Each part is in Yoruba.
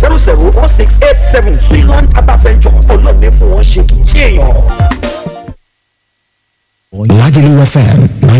zero zero four six eight seven Suiland Herbal Ventures ọlọ́ọ̀ni fún wọn ṣe kì í ṣe èèyàn. Lagelu FM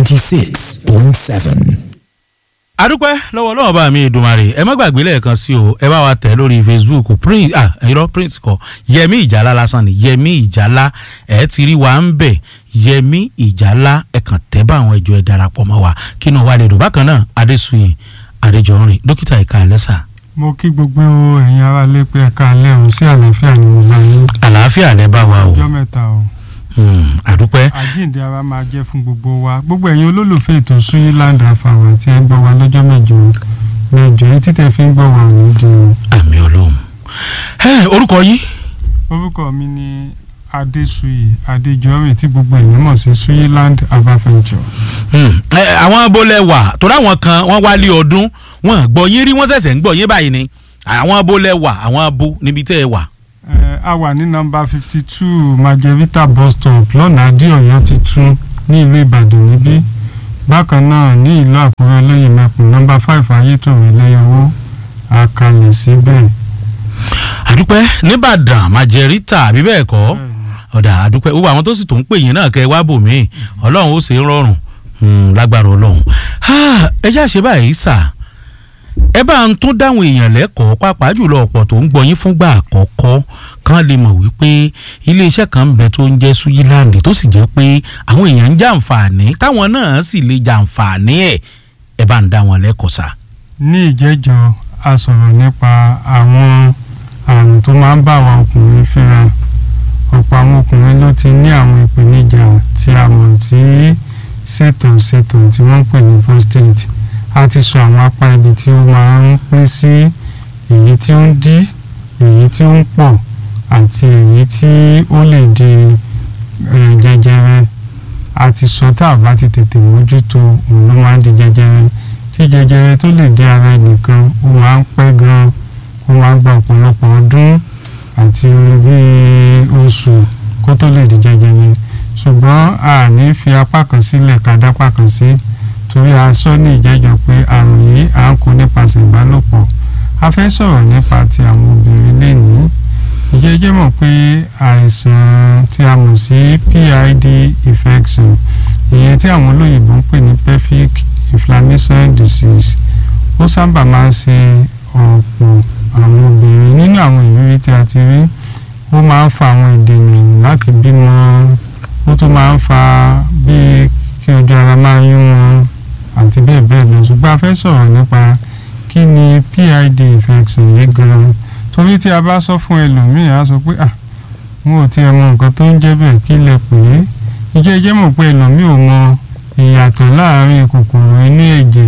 96.7. adúpẹ́ lọ́wọ́ lọ́wọ́ bá mi Èdùmàrè ẹ má gbàgbé lẹ́ẹ̀kan sí o ẹ bá wa tẹ̀ lórí Facebook prince ah irọ́ prince kọ Yẹmí Ìjálá lásán ni Yẹmí Ìjálá ẹ ti rí wa ń bẹ̀ Yẹmí Ìjálá ẹ kàn tẹ́ bá àwọn ẹjọ́ ẹ darapọ̀ mọ́ wa kí inú wa lè dùn bákan náà Adésùyè Adéjọrin dókítà ìka ẹlẹ́sà mo kí gbogbo ẹ̀yin ará lé pé ẹ̀ka alẹ́ ọ̀hún sí àlàáfíà ni mo bá yín àlàáfíà lẹ bá wa o ọjọ́ mẹ́ta o Hmm, àdúpẹ́ àjíǹde ara máa jẹ́ fún gbogbo wa gbogbo ẹ̀yin olólùfẹ́ ètò Suyiland àfàwà tí ẹ gbọ́ wa lọ́jọ́ mẹ́jọ mẹ́jọ yìí títẹ̀ fi ń gbọ́ wa òní di o. àmì Ọlọ́run ẹ orúkọ yín orúkọ mi ni Adéṣuyì Adéjọrin tí gbogbo èèyàn mọ̀ sí Suyiland Herbal Venture. Hmm, ẹ, àwọn abolẹ̀ wà torí àwọn kan wọ́n wálé ọdún wọ́n gbọ́ yín rí wọ́n ṣẹ̀ṣẹ̀ ń gbọ́ yín báyìí ni àwọn abolẹ̀ wà àwọn abo níbi tẹ́ ẹ wà. Ẹ, a wà ní nọ́mbà fifty two Margherita bus stop lọ́nà Adéọ̀yọ́ titun ní ìlú Ìbàdàn níbí bákan náà ní ìlú Àkúrẹ́ olóyè mẹ́kùn nọ́mbà five Ayétòrò lẹ́yọ̀wó àkàlẹ̀ síbẹ̀. àdúpẹ́ nìbàdàn májẹ̀rítà àbí bẹ́ẹ̀ kọ́ ọ̀dà àdúpẹ́ gbogbo àwọn tó sì tó ń pè yín náà kẹ́ ẹ wá bò mí ọlọ́run ó ṣe é rọrùn Hmm, lágbára ọlọ́run Ah, ẹ já ṣe báyìí sà ẹ bá ń tún dáhùn èèyàn lẹ́kọ̀ọ́ pàápàá jùlọ ọ̀pọ̀ tó ń gbọ́ yín fúngbà àkọ́kọ́ kan lè mọ̀ wípé iléeṣẹ́ kan ń bẹ tó ń jẹ́ Suyiland tó sì jẹ́ pé àwọn èèyàn ń jàǹfààní táwọn náà sì lè jàǹfààní ẹ̀ ẹ bá ń dá wọn lẹ́kọ̀ọ́ sà. ní ìjẹ́jọ́ a sọ̀rọ̀ nípa àwọn àrùn tó máa ń bá àwọn ọkùnrin fínra ọ̀pọ̀ àwọn ọkùnrin ló ti ní àwọn ìpèníjà tí a mọ̀ sí ṣètàn ṣètàn tí wọ́n ń pè ní prostate a ti sọ àwọn apá ibi tí ó máa ń pín sí èyí tí ó ń dí èyí tí ó ń pọ̀ àti èyí tí ó lè di eh, jẹjẹrẹ a ti sọ tá a bá ti tètè mójútó òun ló máa ń di jẹjẹrẹ kí jẹjẹrẹ tó lè dé ara ẹnìkan ó máa ń pẹ́ gan ó máa ń gba ọ̀pọ̀lọpọ̀ ọdún àti bíi oṣù kó tó lè di jẹjẹrẹ ṣùgbọ́n a ní fi apá kan sílẹ̀ ká dápá kan sí torí a sọ ní ìjẹ́jọ́ pé àrùn yìí à ń kó nípasẹ̀ ìbálòpọ̀ a fẹ́ sọ̀rọ̀ nípa ti àwọn obìnrin lénìí ìjẹ́jẹ́ mọ̀ pé àìsàn tí a mọ̀ sí PID infection ìyẹn tí àwọn olóyìnbó ń pè ní pelvic inflammation disease ó sábà máa ń ṣe ọ̀pọ̀ àwọn obìnrin nínú àwọn ìrírí tí a ti rí ó máa ń fa àwọn ìdènà láti bímọ ó tún máa ń fa bí kí ojú ara máa yún wọn àti bẹ́ẹ̀ bẹ́ẹ̀ lọ ṣùgbọ́n a fẹ́ sọ̀rọ̀ nípa kí ni PID infection yìí gan-an torí tí a bá sọ fún ẹlòmíì á sọ pé ah wọn ò tiẹ̀ mọ nǹkan tó ń jẹ́ bẹ́ẹ̀ kí lẹ pè é ìjẹ́ ìjẹ́ mọ̀ pé ẹlòmíì ò mọ ìyàtọ̀ láàárín kòkòrò inú ẹ̀jẹ̀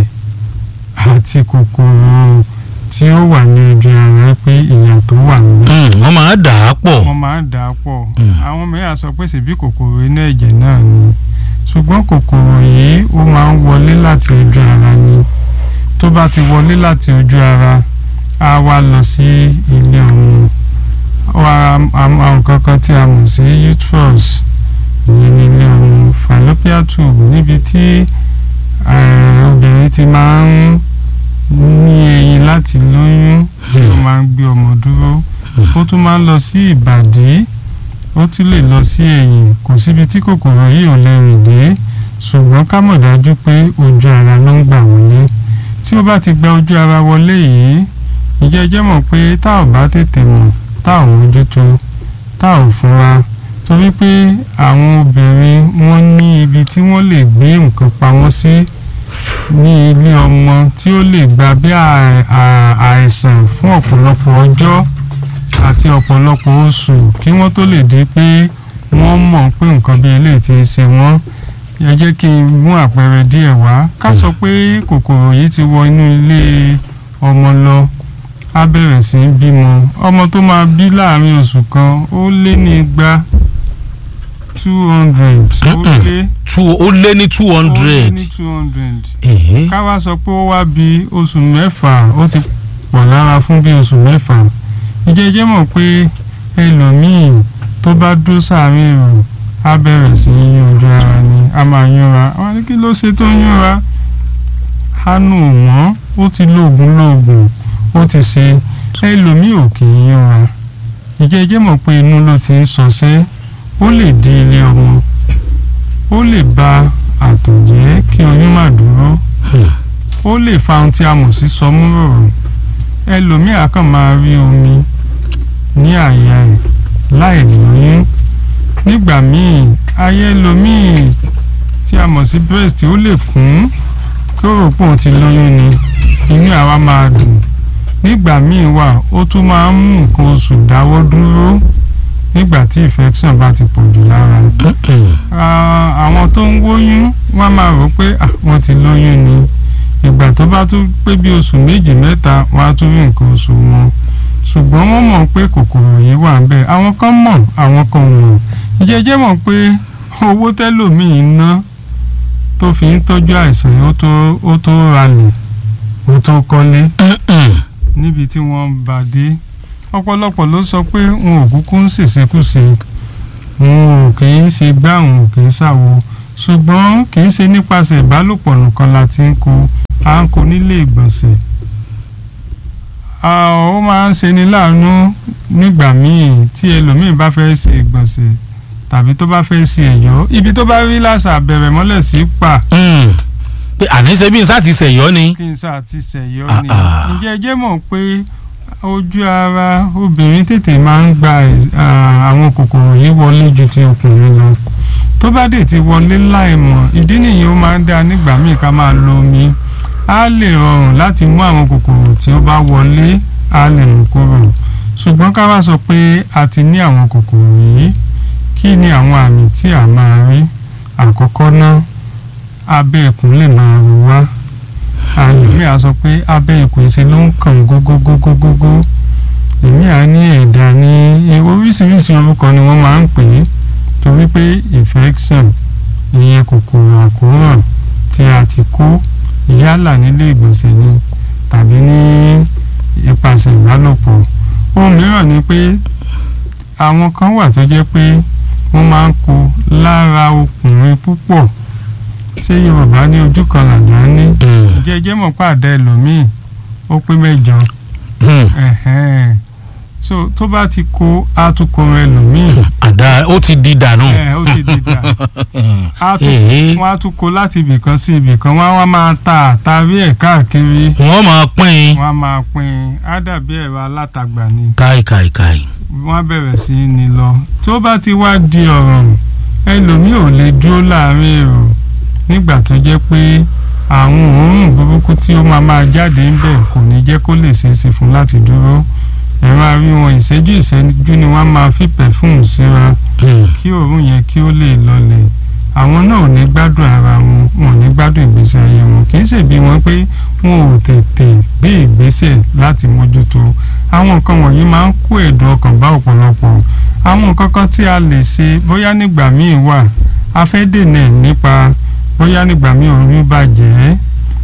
àti kòkòrò tí ó wà ní ojú ara pé ìyàtọ̀ wà níbẹ̀ Hmm, wọ́n máa dà á pọ̀ wọ́n máa ń dà á pọ̀ Mm. àwọn mìíràn sọ pé ṣèbí kòkòrò inú ẹ̀jẹ̀ náà ni ṣùgbọ́n kòkòrò yìí ó máa ń wọlé láti ojú ara ni tó bá ti wọlé láti ojú ara á wá lọ sí ilé ọmọ wá àwọn kankan tí a mọ̀ sí uterus ìyẹn ní ilé ọmọ fallopian tube níbi tí eh, obìnrin ti máa ń ní eyín láti lóyún tí ó máa ń gbé ọmọ dúró ó tún máa ń lọ sí ìbàdí ó tún lè lọ sí ẹ̀yìn kò síbi tí kòkòrò yìí ò lè rìn dé ṣùgbọ́n ká mọ̀ dájú pé ojú ara ló ń gbà wọlé tí ó bá ti gba ojú ara wọlé yìí ìjẹ́ jẹ́ mọ̀ pé tá ò bá tètè mọ̀ tá ò mójútó tá ò fúnra torí pé àwọn obìnrin wọ́n ní ibi tí wọ́n lè gbé nǹkan pamọ́ sí ní ilé ọmọ tí ó lè gba bí à- à- àìsàn fún ọ̀pọ̀lọpọ̀ ọjọ́ àti ọ̀pọ̀lọpọ̀ oṣù kí wọ́n tó lè di pé wọ́n mọ̀ pé nǹkan bí eléyìí ti ṣe wọ́n ẹ jẹ́ kí n mú àpẹẹrẹ díẹ̀ wá ká sọ pé kòkòrò yìí ti wọ inú ilé ọmọ lọ á bẹ̀rẹ̀ sí í bímọ ọmọ tó máa bí láàrin oṣù kan ó lé ní igba two hundred ó lé two ó lé ní two ó lé hundred ní two hundred èhé ká wá sọ pé ó wá bí oṣù mẹ́fà ó ti pọ̀ lára fún bí oṣù mẹ́fà ìjẹ́jẹ́ mọ̀ pé ẹlòmíì tó bá dó sáàrin èrò á bẹ̀rẹ̀ sí í yún ojú ara ni a máa yúnra wọn ní kí ló ṣe tó yúnra hánú ò mọ́ ó ti lóògùn lóògùn ó ti ṣe ẹlòmíì ò kì í yúnra ìjẹ́jẹ́ mọ̀ pé inú ló ti ń sọsẹ́ ó lè di ilé ọmọ ó lè ba àtọ̀jẹ́ kí oyún má dúró ó lè fa ohun tí a mọ̀ sí sọmúròrò ẹlòmíì á kàn máa rí omi ní àyà ẹ̀ láì lóyún nígbà míì ayé ẹlòmíì tí a mọ̀ sí breast ó lè kún kí ó rò pé òun ti lóyún ni inú àwa máa dùn nígbà míì wà ó tún máa ń mú nǹkan oṣù dáwọ́ dúró nígbà tí infection bá ti pọ̀ jù lára Ah, àwọn tó ń wóyún wọ́n máa rò pé ah, wọ́n ti lóyún ni ìgbà tó bá tún pé bí oṣù méjì mẹ́ta wọ́n á tún rí nǹkan oṣù wọn ṣùgbọ́n wọ́n mọ̀ pé kòkòrò yìí wà ń bẹ̀ àwọn kan mọ̀ àwọn kan ò mọ̀ ìjẹ́jẹ́ mọ̀ pé owó tẹ́lòmíì ná tó fi ń tọ́jú àìsàn yìí ó tó ó tó ralẹ̀ ó tó kọ́lé níbi tí wọ́n ń bá dé ọ̀pọ̀lọpọ̀ ló sọ pé wọn ò kúkú ń ṣèṣekúṣe wọn ò kì í ṣe gbá wọn ò kì í ṣàwo ṣùgbọ́n kì í ṣe nípasẹ̀ ìbálòpọ̀ nìkan la ti ń kó à ń kó nílé ìgbọ̀nsẹ̀ Ah, ó máa ń ṣeni láàánú nígbà míì tí ẹlòmíì bá fẹ́ ṣe ìgbọ̀nsẹ̀ tàbí tó bá fẹ́ ṣe ẹ̀yọ́ ibi tó bá rí làṣà bẹ̀rẹ̀ mọ́lẹ̀ sí pa pé àníṣe bí n sá ti ṣẹ̀yọ́ ni. kí n sá ti ṣẹ̀yọ́ Ah, ni ah. ǹjẹ́ ẹ jẹ́ mọ̀ pé ojú ara obìnrin tètè máa ń gba ah, àwọn kòkòrò yìí wọlé ju ti ọkùnrin lọ tó bá dé ti wọlé láìmọ̀ ìdí nìyí ó máa ń dáa nígbà míì ká máa lo omi á lè rọrùn láti mú àwọn kòkòrò tí ó bá wọlé á lè mú kúrò ṣùgbọ́n ká wá sọ pé a ti ní àwọn kòkòrò yìí kí ni àwọn àmì tí a máa rí àkọ́kọ́ náà abẹ́ ikùn lè máa ro wá àyèmí à sọ pé abẹ́ ikùn ìṣe ló ń kàn gógógógógógó èmi à ní ẹ̀dà ní oríṣiríṣi orúkọ ni wọ́n máa ń pè é torí pé infection ìyẹn kòkòrò àkóràn tí a ti kó yálà nílé ìgbọ̀nsẹ̀ ni tàbí ní ipasẹ̀ ìbálòpọ̀ ohun mìíràn ni pé àwọn kan wà tó jẹ́ pé wọ́n máa ń kó lára ọkùnrin púpọ̀ ṣé yorùbá ní ojú kan làjà ní jẹjẹ mọ̀ pàdé ẹlòmíì ó pé mẹ́jọ ẹ̀hẹ́n. so tó bá ti kó atukọ̀ ẹlòmíì àdá ó ti di dànù. ẹ̀ ó ti dìgbà Èé. wọ́n á tún kó láti ibìkan sí ibìkan wọ́n á wá máa ta àtàrí ẹ̀ káàkiri wọ́n máa pín in. wọ́n á máa pín in á dàbí ẹ̀rọ alátagbà ni káì káì káì. wọ́n á bẹ̀rẹ̀ sí í ní lọ tó bá ti wá di ọ̀ràn ẹlòmíì ò lè dúró láàrin èrò nígbà tó jẹ́ pé àwọn òórùn burúkú tí ó máa máa jáde ń bẹ̀ kò ní jẹ́ kó lè ṣeé ṣe fún láti dúró ẹ máa rí wọn ìṣẹ́jú ìṣẹ́jú ni wọ́n máa fi pẹ̀fúmù síra kí òórùn yẹn kí ó lè lọlẹ̀ àwọn náà ò ní gbádùn ara wọn wọn ò ní gbádùn ìgbésí ayé wọn kì í ṣe bí wọn pé wọn ò tètè gbé ìgbésẹ̀ láti mójútó àwọn nǹkan wọ̀nyí máa ń kó ẹ̀dùn ọkàn bá ọ̀pọ̀lọpọ̀ àwọn nǹkan kan tí a lè ṣe bóyá nígbà míì wà a fẹ́ dènà ẹ̀ nípa bóyá nígbà míì oyún bàjẹ́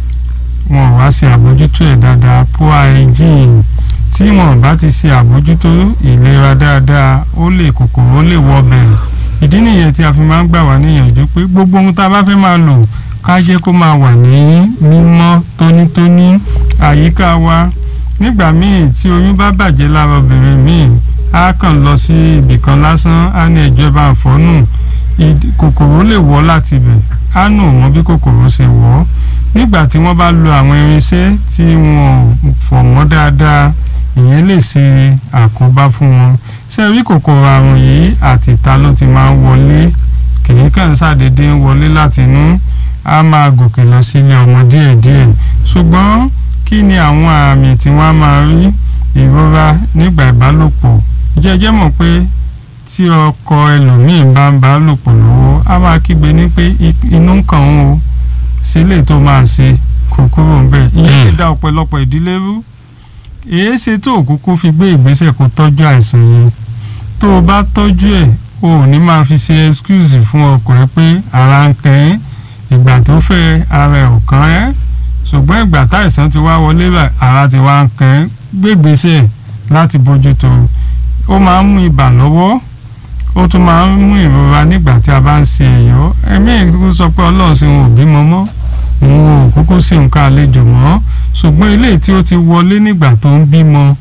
wọn ò wá ṣe àbójútó ẹ̀ dáadáa poor hygiene tí wọn bá ti ṣe àbójútó ìlera dáadáa ó lè kòkòrò ó lè wọbẹ̀ ìdí nìyẹn tí a fi máa ń gbà wá níyànjú pé gbogbo ohun tá a bá fẹ́ máa lò ká jẹ́ kó máa wà ní mímọ́ tónítóní àyíká wa nígbà míì tí oyún bá bàjẹ́ lára obìnrin míì á kàn lọ sí ibìkan lásán á ní ẹ̀jọ́ bá ń fọ́nù ìd- kòkòrò lè wọ́ láti ibẹ̀ á nù mọ́ bí kòkòrò ṣe wọ́ nígbà tí wọ́n bá lo àwọn irinṣẹ́ tí wọn ò fọ̀ mọ́ dáadáa ìyẹn lè ṣe àkóbá fún wọn ṣé rí kòkòrò àrùn yìí àtìta ló ti máa ń wọlé kìí kàn ṣàdédé ń wọlé látinú á máa gòkè lọ sílé ọmọ díẹ̀díẹ̀ ṣùgbọ́n kí ni àwọn àmì tí wọ́n á máa rí ìrora nígbà ìbálòpọ̀ jẹ́jẹ́ mọ̀ pé tí ọkọ ẹlòmíín bá ń bá lòpọ̀ lọ́wọ́ á máa kígbe ní pé i- inú ń kàn ń o sílé tó máa ṣe kò kúrò ń bẹ̀ ìyẹn ti dá ọ̀pọ̀lọpọ̀ ìdílé rú èé ṣe tó òkúkú fi gbé ìgbésẹ̀ kó tọ́jú àìsàn yẹn tó o bá tọ́jú ẹ̀ o ò ní máa fi ṣe excuse fún ọkọ ẹ pé ara ń kàn ẹ́ ìgbà tó fẹ́ ara ẹ̀ ò kàn ẹ́ ṣùgbọ́n ìgbà táìsàn ti wá wọlé bá ara ti wá ń kàn ẹ́ gbé ìgbésẹ̀ láti bójútó ó máa ń mú ibà lọ́wọ́ ó tún máa ń mú ìrora nígbà tí a bá ń ṣe ẹ̀yọ́ ẹ̀mí ìkúkú sọ pé ọlọ́run sì wọn ò bímọ mọ́ òun ò kúkú sí nǹkan àlejò mọ́ ṣùgbọ́n eléyìí tí ó ti wọlé nígbà tó ń bímọ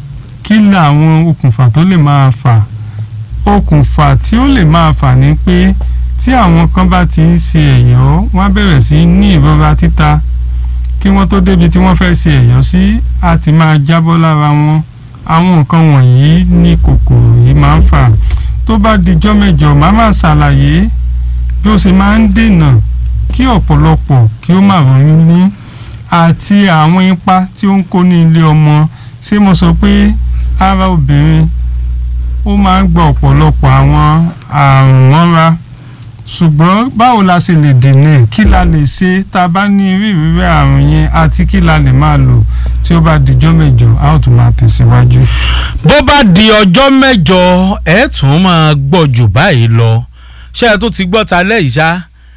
kí làwọn okùnfà tó lè máa fà okùnfà tí ó lè máa fà ní pé tí àwọn kan bá ti ń ṣe ẹ̀yọ́ wọ́n á bẹ̀rẹ̀ sí ní ìrora títa kí wọ́n tó débi tí wọ́n fẹ́ ṣe ẹ̀yọ́ sí á ti máa jábọ́ lára wọn àwọn nǹkan wọ̀nyí ní kòkòrò yìí máa ń fà tó bá dijọ́ mẹ́jọ màá máa ṣàlàyé bí ó ṣe máa ń dènà kí ọ̀pọ̀lọpọ̀ kí ó má ronú ní àti àwọn ipa tí ó ń kó ní ilé ọmọ ṣé mo sọ pé ara obìnrin ó máa ń gba ọ̀pọ̀lọpọ̀ àwọn àrùn mọ́ra ṣùgbọ́n báwo la ṣe lè dènà kí la lè ṣe tá a bá ní irú ìrírí àrùn yẹn àti kí la lè máa lò tí ó bá dijọ́ mẹ́jọ a ó tún máa tẹ̀síwájú. bó bá di ọjọ́ mẹ́jọ ẹ̀ tún máa gbọ́ jù báyìí lọ ṣé ẹ tó ti gbọ́ ta lẹ́yìn ṣá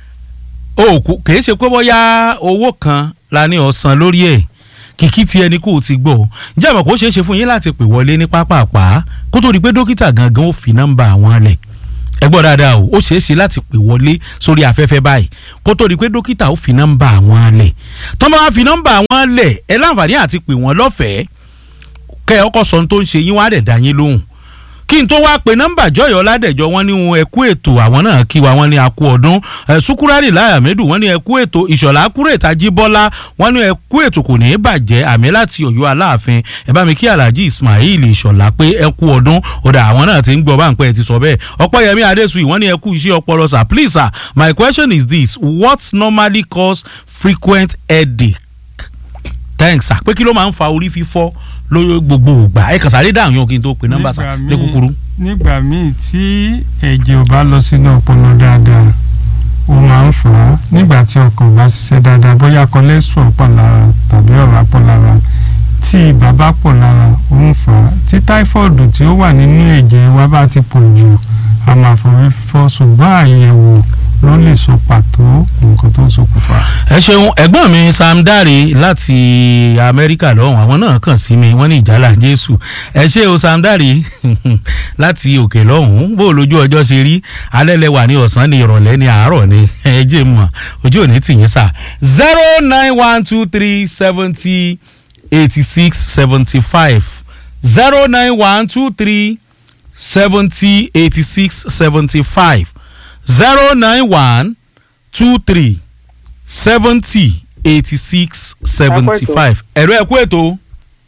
òkú kìí ṣe pé bóyá owó kan la ní ọ̀sán lórí ẹ̀ kìkì tí ẹni kò ti gbọ́ ǹjẹ́ àmọ́ kó ṣeé ṣe fún yín láti pè wọlé ní pápápá kó tó di pé dókítà gangan ó fi nọ́mbà àwọn lẹ̀ ẹ gbọ́ dáadáa o ó ṣeé ṣe láti pè wọlé sórí afẹ́fẹ́ báyìí kó tó di pé dókítà ó fi nọ́mbà àwọn lẹ̀ tó bá wá fi nọ́mbà àwọn lẹ̀ ẹ láǹfààní àti pè wọ́n lọ́fẹ̀ẹ́ kẹ́ ẹ ọkọ̀ sọ ohun tó ń ṣe yín wá dẹ̀ dá yín lóhùn kí n tó wá pe nọ́mbà jọyọ̀ ládẹ̀jọ́ wọn ní wọn ẹ̀kú ètò àwọn náà kí wa wọn ní akú ọdún sukurari láyàmẹ́dù wọn ní ẹ̀kú ètò ìṣọ̀lá kúrètà jíbọ́lá wọn ní ẹ̀kú ètò kò ní í bàjẹ́ àmì láti ọ̀yọ́ aláàfin ẹ bá mi kí alhaji ismail ìṣọ̀lá pé ẹ̀kú ọdún ọ̀dà àwọn náà ti ń gbọ́ bá ń pẹ́ ti sọ bẹ́ẹ̀ ọ̀pọ̀yẹmí adésùyì wọn ní ẹ̀kú iṣẹ́ ọpọlọ sir please sir my question is this what normally cause frequent headache thanks sir pé kí ló máa ń fa orí fífọ́ lórí gbogbo ìgbà ẹ kàn sáré dáhùn yàn kí n tó pe nọ́mbà sá ní kúkúrú. nígbà míì tí ẹ̀jẹ̀ ò bá lọ sínú ọpọlọ dáadáa ó máa ń fà á nígbà tí ọkàn ò bá ṣiṣẹ́ dáadáa bóyá cholesterol pọ̀ lára tàbí ọ̀rá pọ̀ lára tí ibà bá pọ̀ lára ó ń fà á tí táífọ̀dù tí ó wà nínú ẹ̀jẹ̀ wa bá ti pọ̀ jù a máa forí fọ́ ṣùgbọ́n àyẹ̀wò ló lè sọ pàtó nǹkan tó ń ṣokùnfà. ẹ ṣeun ẹ̀gbọ́n mi sam dare láti amẹ́ríkà lọ́hùn àwọn náà kàn sí mi wọ́n ní ìjálá jésù ẹ ṣe o sam dare láti òkè lọ́hùn bó lójú ọjọ́ ṣe rí alẹ́ lẹ wà ní ọ̀sán ní ìrọ̀lẹ́ ní àárọ̀ ní ẹ jẹ́ mọ̀ ojú òní tìyín sà zero nine one two three seventy eighty six seventy five zero nine one two three seventy eighty six seventy five zero nine one two three seventy eighty six seventy five ẹ̀rọ ẹ̀kú ètò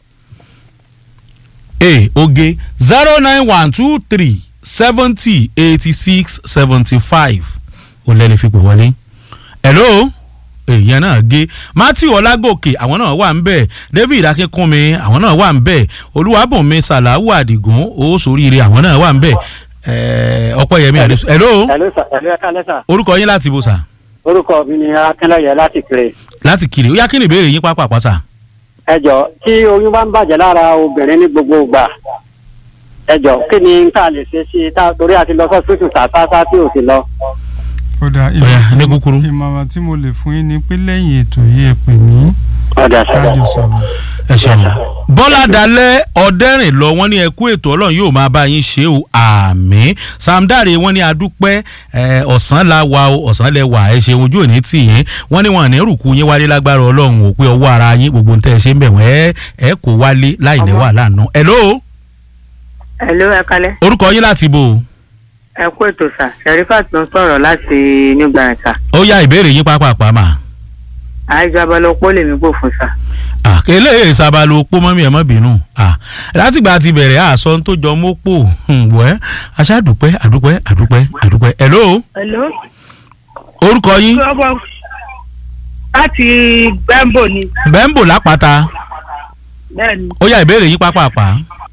e oge zero nine one two three seventy eighty six seventy five ó lẹ́ni fi pè wọlé hello èèyàn náà gé matthew ọlágòkè àwọn náà wà ń bẹ̀ david akínkúnmi àwọn náà wà ń bẹ̀ olúwàbùnmi sàláwù àdìgún ó sóríire àwọn náà wà ń bẹ̀ ọpẹ́yẹmí àdéṣù hello Hello sir, hello ẹ̀ka lẹ́sà. orúkọ yín láti bó sà Orúkọ mi ni Akínlẹ́yẹ láti kiri. láti kiri ó yá kí ni ìbéèrè yín pápá pàṣà. Ẹ jọ tí oyún bá ń bàjẹ́ lára obìnrin ní gbogbo ìgbà. Ẹ jọ kí ni ká lè ṣe sí i tá torí àti lọ sọ́sítù tàtàtà tí ò sí lọ. kódà Ọ̀yá, ní kúkúrú. ìmọ̀ràn tí mo lè fún yín ni pé lẹ́yìn ètò yìí ẹ pè mí Ọ̀dà sọ̀rọ̀. kájọ sọ̀rọ̀. ẹ ṣeun bọ́lá dalẹ̀ ọ̀dẹ́rìn lọ wọ́n ní ẹkú ètò ọlọ́run yóò máa bá yín ṣe o àmì samdare wọ́n ní adúpẹ́ ẹ, ọ̀sán la wà o ọ̀sán lẹ wà ẹ ṣeun ojú òní tì yín wọ́n ní wọn ní rùkú yín wálé lágbára ọlọ́run ò pé ọwọ́ ara yín gbogbo ń tẹ́ ẹ ṣe ń bẹ̀ wọ́n ẹ ẹ kò wálé láì ní wàhálà náà hello Hello, ẹ kalẹ̀. orúkọ yín láti bò Ẹ kú ètò sà. Sherifat ló ń sọ̀rọ̀ láti New Garanta. ó yá ìbéèrè yín pápá mà Àìjọ abalọpọ̀ lèmi gbò fún sà. Ah, eléyìí sábàlú opó mọ́mí ẹ̀ mọ́ bínú Ah, látìgbà ti bẹ̀rẹ̀ àṣọ tó jọ mọ́pò wẹ́ aṣáàdúpẹ́ àdúpẹ́ àdúpẹ́ àdúpẹ́ hello Hello. orúkọ yín Ọmọ láti Gbẹ́mbò ni. bẹ́ńbò lápáta Bẹ́ẹ̀ni, ó yá ìbéèrè yín pápápá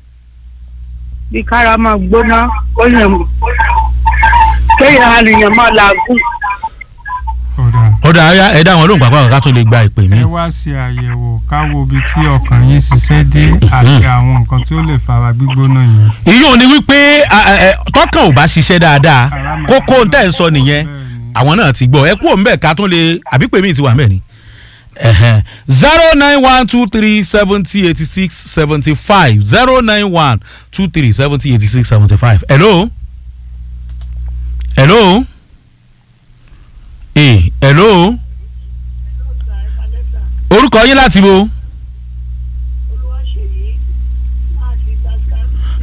bí kára máa gbóná, ó yàn mú. Kéèyàn àníyàn máa làágùn. kódà ó dà áyá ẹ dá wọn lóhùn pápá ká tó lè gba ìpè mí ẹ wá ṣe àyẹ̀wò ká wo ibi tí ọkàn yín ṣiṣẹ́ dé àti àwọn nǹkan tí ó lè fara gbígbóná yẹn. ìyóò ni wípé a- a- ẹ, tọkàn ò bá ṣiṣẹ́ dáadáa Ara máa kókó ń tẹ̀ ń sọ nìyẹn Bẹ́ẹ̀ni. àwọn náà ti gbọ́ ẹ kú òun bẹ́ẹ̀ ká tún lè àbí pèmí ti wà mẹ́ẹ̀ ni zero nine one two three seventy eighty six seventy five zero nine one two three seventy eighty six seventy five hello hello eh hello orúkọ yín láti bo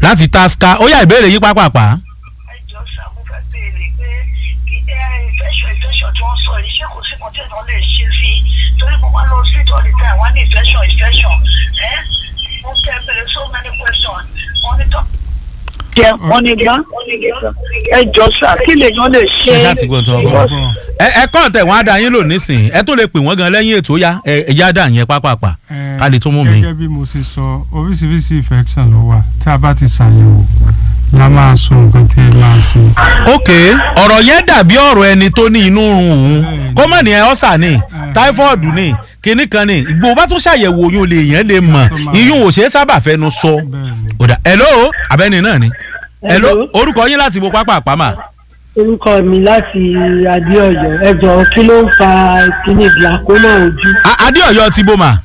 láti tasca ó yá ìbéèrè yín pápápá. ẹjọ sá mo fẹ́ béèrè pé kí ẹ ìfẹsọ ìfẹsọ tí wọ́n sọ yìí ṣé kò sí kan tí èèyàn lè ṣe sí i torí mo máa lọ sí all the time wọ́n ní ìfẹsọ ìfẹsọ ẹ mo fẹ́ béèrè so many questions wọ́n ní tọ́. jẹ wọ́n ní gbá ẹjọ sá kí lèèyàn lè ṣe. ṣe láti gbọ́n tó ọgbọ́n. ẹ ẹ kọ́ ọ̀tẹ̀ wọn á da yín lò nísìnyí ẹ tó lè pè wọ́n gan lẹ́yìn ètò yá ẹ ẹ já dà yẹn pápápá Eh, ká lè tó mú mi. gẹ́gẹ́ bí mo ṣe sọ oríṣiríṣi infection ló wà tí a bá ti ṣàyẹ̀wò la máa sọ nǹkan tí ẹ máa ṣe. ok ọ̀rọ̀ yẹn dàbí ọ̀rọ̀ ẹni tó ní inú run òun kó mọ̀ ní ẹ ọ́sà ni táífọ́ọ̀dù ni kinní kan ni ìgbò bá tún ṣàyẹ̀wò oyún lè yẹn lè mọ̀ iyún ò ṣeé sábà fẹnu sọ. bẹ́ẹ̀ni ọ̀dà hello abẹ́ni náà ni hello Hello. orúkọ yín láti bo pápá àpamà. orúkọ mi láti adéọyọ ẹjọ kí ló ń fa kíní glaucoma ojú A- adéọyọ ti bó ma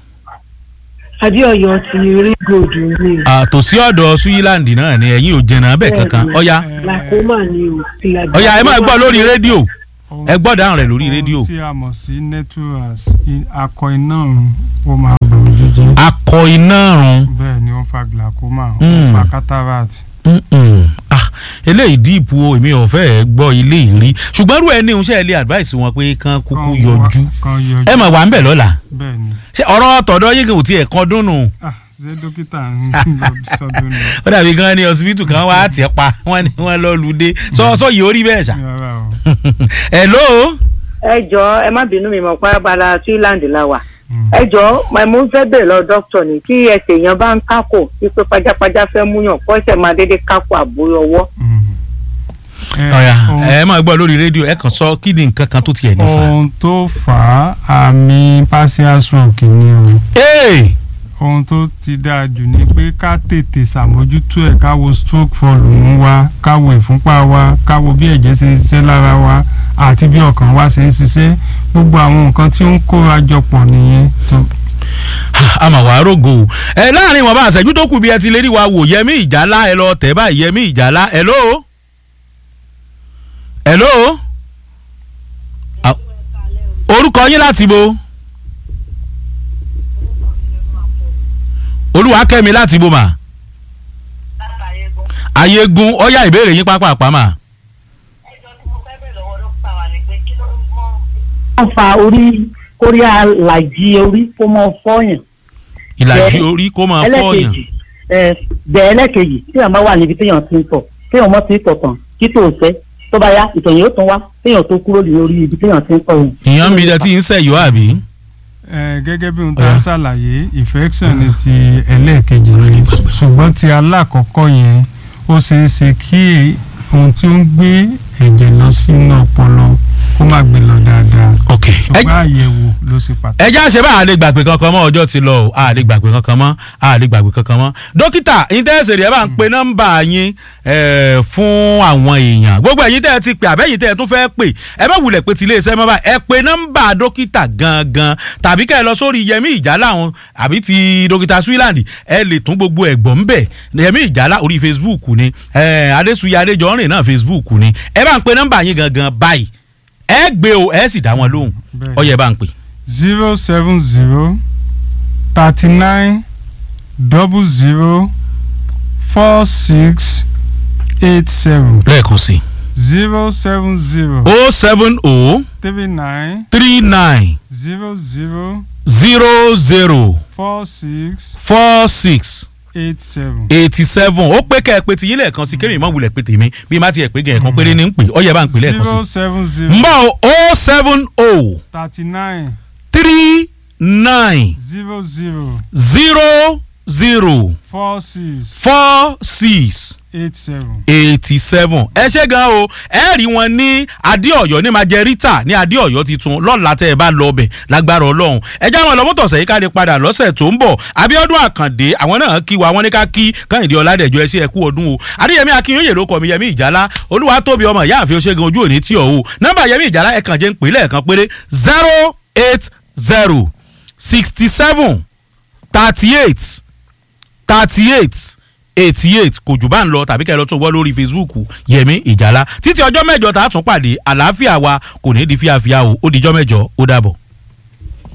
adéọyọ ti rí gòdù ni tòsí ọ̀dọ̀ suyiland náà ni ẹ̀yin ò jẹ̀nà bẹ́ẹ̀ kankan ọ̀ya glaucoma ni o ti la ọ̀ya ẹ máa gbọ́ lórí rédíò Ohun ẹ gbọ́ dáhùn rẹ̀ lórí ohun rédíò. tí a mọ̀ sí naturals i- akọ iná ọ̀run ó máa bà ojú jẹ́ akọ iná run bẹ́ẹ̀ ni ó ń fa glaucoma ó Mm. ń fa cataract. Mm-mm. ah eléyìí díìpù o èmi ò fẹ́ gbọ́ ilé ìrí ṣùgbọ́n irú ẹni iṣẹ́ ilé advice wọn pé kán kúkú Kan yọjú wá- kan yọjú ẹ mà wà ń bẹ̀ lọ́la bẹ́ẹ̀ ni ṣé ọ̀rọ̀ tọ̀dọ̀ yín kò tiẹ̀ kan dúnnù ah ṣé dókítà ń lọ sọdún ni ó dàbí gan ni hospital kan wá tì ẹ́ pa wọ́n ní wọ́n lọ lùdé sọ sọ yìí ó rí bẹ́ẹ̀ ṣá. rárá o. hello ẹ jọ ẹ má bínú mi mọ̀ pé abala Finland la wà Mm. ẹ jọ mo fẹ́ bèrè lọ dókítà ni kí ẹsẹ̀ èèyàn bá ń kákò wípé pajápajá fẹ́ múyàn kó ẹsẹ̀ máa dédé kákò àbúrò ọwọ́ Mm. Eh, ọ̀ya ohun- ẹ máa gbọ́ lórí rédíò ẹ kàn sọ kí ni nǹkan kan tó tiẹ̀ nífa. ohun tó fà á àmì partial stroke ni o ee ohun tó ti dáa jù ni pé ká tètè ṣàmójútó ẹ̀ ká wo stroke volume wa ká wo ìfúnpá wa ká wo bí ẹ̀jẹ̀ ṣe ń ṣiṣẹ́ lára wa àti bí ọkàn wa ṣe ń ṣiṣẹ́ gbogbo àwọn nǹkan tí ó ń kóra jọ pọ̀ nìyẹn tó àmà wàá rògo o. ẹ láàrin wọn bá àṣẹjú tó kù bí ẹ ti lè rí wa wò yẹmí ìjálá ẹ lọ tẹ báyìí yẹmí ìjálá hello hello Ah, orúkọ yín láti bo olúwakẹ́mi láti bo mà ayégun ọyá ìbéèrè yín pápá àpamà ẹjọ tí mo fẹ́ bèrè lọ́wọ́ dókítà wa ni pé kí ló ń mọ wọ́n fa orí kórí àlàjì orí kó mọ fọ́yàn ìlàjì Bẹ́ẹ̀. orí kó máa fọyàn ẹlẹ́kejì ẹ bẹ́ẹ̀ ẹlẹ́kejì téèyàn bá wà níbi téèyàn ti ń tọ̀ téèyàn mọ́ ti ń tọ̀ tán kí tó fẹ́ tó bá yá ìtọ̀yìn ó tún wá téèyàn tó kúrò lórí ibi téèyàn ti ń tọ̀ yẹn. ìyẹn ń bi jẹ tí ń sẹ̀yọ́ àbí. Eh, gẹ́gẹ́ bí ohun tá Ọ̀yá. a ṣàlàyé infection ni ti ẹlẹ́ẹ̀kejì ni ṣùgbọ́n ti alákọ̀ọ́kọ́ yẹn ó ṣeé ṣe kí ohun tí ó ń gbé ẹ̀jẹ̀ lọ sínú ọpọlọ kó má gbé lọ dáadáa ok ẹ ṣùgbọ́n àyẹ̀wò ló ṣe pàtàkì. ẹ já ṣe bá a lè gbàgbé kankan mọ́ ọjọ́ ti lọ o a lè gbàgbé kankan mọ́ a lè gbàgbé kankan mọ́ dókítà yín tẹ́ ẹ ṣèrè ẹ bá ń pe nọ́mbà yín eh, fún àwọn èèyàn gbogbo ẹ̀yin tẹ́ ẹ ti pè àbẹ́yìn tẹ́ ẹ tún fẹ́ pè ẹ bá wulẹ̀ pé ti iléeṣẹ́ mọ́ báyìí ẹ pe nọ́mbà dókítà gangan tàbí kẹ́ ẹ lọ sórí yẹmí ìjálá wọn àbí ti dókítà swiland ẹ lè tún gbogbo ẹ̀gbọ́n ń bẹ̀ yẹmí ìjálá orí facebook ni eh, adéṣuyè adéjọ́rìn náà facebook ni ẹ bá ń pe nọ́mbà yín gangan báyìí ẹ gbé o ẹ sì dá wọn lóhùn Bẹ́ẹ̀. ó yẹ bá ń pè. zero seven zero thirty nine double zero four six eight seven lẹ́ẹ̀kan sí zero seven zero o seven o three nine three nine zero zero zero zero four six four six eight seven. eighty seven ó pé kẹ́ ẹ pé tiyín lẹ́ẹ̀kan sí kémi ìmọ̀ wulẹ̀ pé tèmi bí má tiẹ̀ pé gẹ̀ẹ́kan péré ní ń pè ó yẹ bá ń pè lẹ́ẹ̀kan zero sí. seven zero mbọ́ o seven o thirty nine three nine zero zero zero zero four six four six eight seven. eighty seven ẹ ṣe gan o ẹ rí wọn ní adéọyọ ní majẹrítà ní adéọyọ titun lọ́la tẹ́ ẹ bá lọ ọbẹ̀ lágbára ọlọ́run ẹ já wọn lọ mọ́tò ọ̀sẹ̀ yìí ká lè padà lọ́sẹ̀ tó ń bọ̀ abiodun àkàndé àwọn náà kí wa wọn ní ká kí kẹ́hìndé ọ̀làdẹ̀jọ ẹ ṣe ẹ kú ọdún o adéyẹmí akínyóyè ló kọ mi yẹmí ìjálá olúwa tóbi ọmọ ìyá àfi oṣègùn ojú òní tí ò o nọ́mbà yẹmí ìjálá ẹ kàn jẹ́ ń pè lẹ́ẹ̀kan péré zero eight zero sixty seven thirty eight thirty eight eighty eight kò jù bá ń lọ tàbí kẹ́ ẹ lọ tó wọ́ lórí facebook yẹmi ìjàlá títí ọjọ́ mẹ́jọ tá a tún pàdé àlàáfíà wa kò ní í di fíafíà o ó dijọ́ mẹ́jọ ó dàbọ̀.